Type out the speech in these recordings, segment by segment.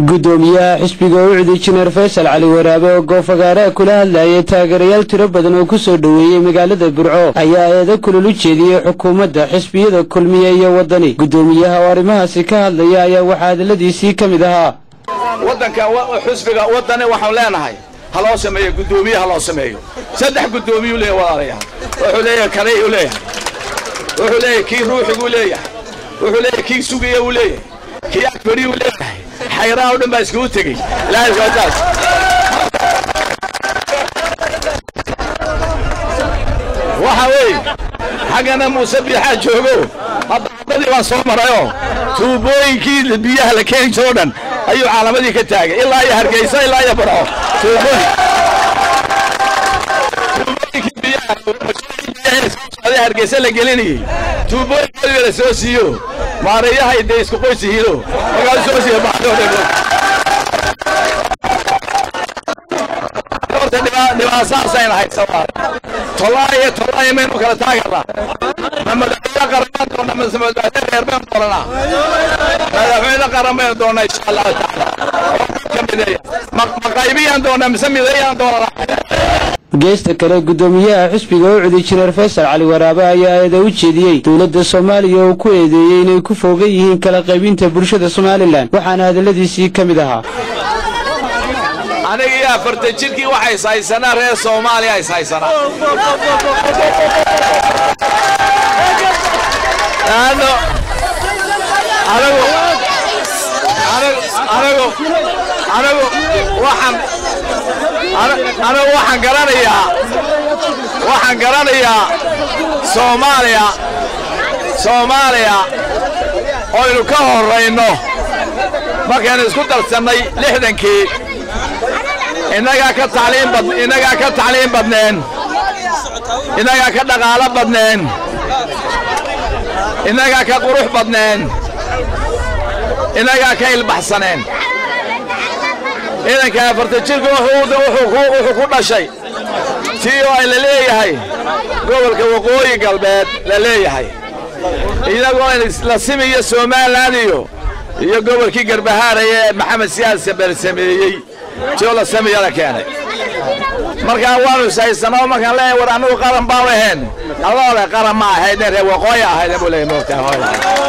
gudoomiyaha xisbiga ucdi jineer faysal cali waraabe oo goofagaaraha kula hadlayay taageerayaal tiro badan oo ku soo dhoweeyey magaalada burco ayaa eedo kulol u jeediyey xukuumadda xisbiyada kulmiye iyo waddani gudoomiyaha oo arrimahaasi ka hadlaya ayaa waxaa hadalladiisii ka mid ahaa waddanka xusbiga waddani waxaan leenahay ha loo sameeyo guddoomiye ha loo sameeyo saddex guddoomiyuu leeyahay walaalayaal wuxuu leeyahay kanayuu leeyahay wuxuu leeyahay kii ruuxiguu leeyahay wuxuu leeyahay kii sugaya uu leeyahay kii agfadhiyuu leeyahay xayraha o dhan baa iskugu tegey ilaahayskaataas waxa weeye xaggana muuse biixaa joogo hadda waddadii baan soo marayoo tuubooyinkii biyaha la keeni jiro o dhan ayuu caalamadii ka taagay ilaa iyo hargeysa ilaa iyo barco tuubooyinkii biyaha socday hargeysa la gelinayey tuubooyinkoodii baa la soo siiyo maareeyahay dee isku qoys yihiino markaasuu soo siiyo baxdoo dhan horta dhibaasaasayna haysa tolaayo tolaayo maynu kala taaganaa ma madaxweyne qaran baan doonaa mase madaxweyne reer baan doonanaa madaxweyne qaran baynu doonaa insha allahu tacaala ka mideeya ma qaybiyaan doonaa mise mideeyaan doonanaa geesta kale gudoomiyaha xisbiga ucdi jineer faysal cali waraabe ayaa eeda u jeediyey dowladda soomaaliya oo ku eedeeyey inay ku foogan yihiin kala qaybinta bulshada somalilan waxaana hadalladiisii ka mid ahaa aniga iyo afartan jirkii waxa is haysanaa reer soomaaliya is haysanaa laanno anigu anigu anigu waxaan anigu waxaan garanayaa waxaan garanayaa soomaaliya soomaaliya oynu ka horrayno markaynu isku darsannay lixdankii innagaa ka tacliin bad innagaa ka tacliin badneen innagaa ka dhaqaalo badneen innagaa ka qurux badneen innagaa ka ilbaxsaneen ciidanka afartan jirku wuxuu ku dhashay tii oo ay la leeyahay gobolka waqooyi galbeed la leeyahay iyagoo la simiyo somalilan iyo iyo gobolkii garbahaaraya ee maxamed siyaad sabel sameeyey tio la samiya la keenay markaa waanu ishaysanoo markaan leeyahay war annugu qaran baanu ahayn adoo le qaran ma ahaydne reer waqooyi ahaydne buu leeyahy moogtaa hooy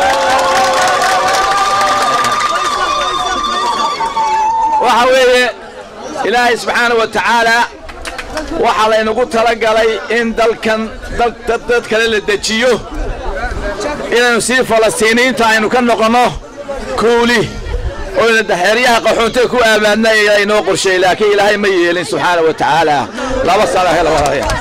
waxa weeye ilaahay subxaana wa tacaala waxaa laynagu tala galay in dalkan dad kale la dejiyo inaynu sii falastiiniyiinta aynu ka noqonno kuuli oyna daxeeryaha qaxoontada ku aabaadna inoo qorsheey laakiin ilaahay ma yeelin subxaana wa tacaala laba sano hela walaalayaal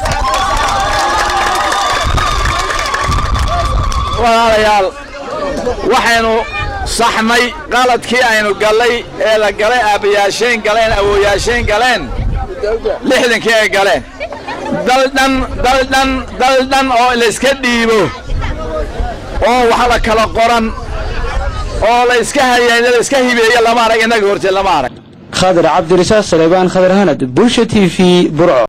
walaalayaal waxaynu saxnay qaladkii aynu gallay ee la galay aabbayaasheen galeen awooyaasheen galeen lixdankii ay galeen daldhan daldhan daldhan oo layska dhiibo oo wax la kala qoran oo la iska hayeen la iska hibeeyo lama arag innaga horteed lama arag khadar cabdirasaaq saleebaan khadar hanad bulsha t v burco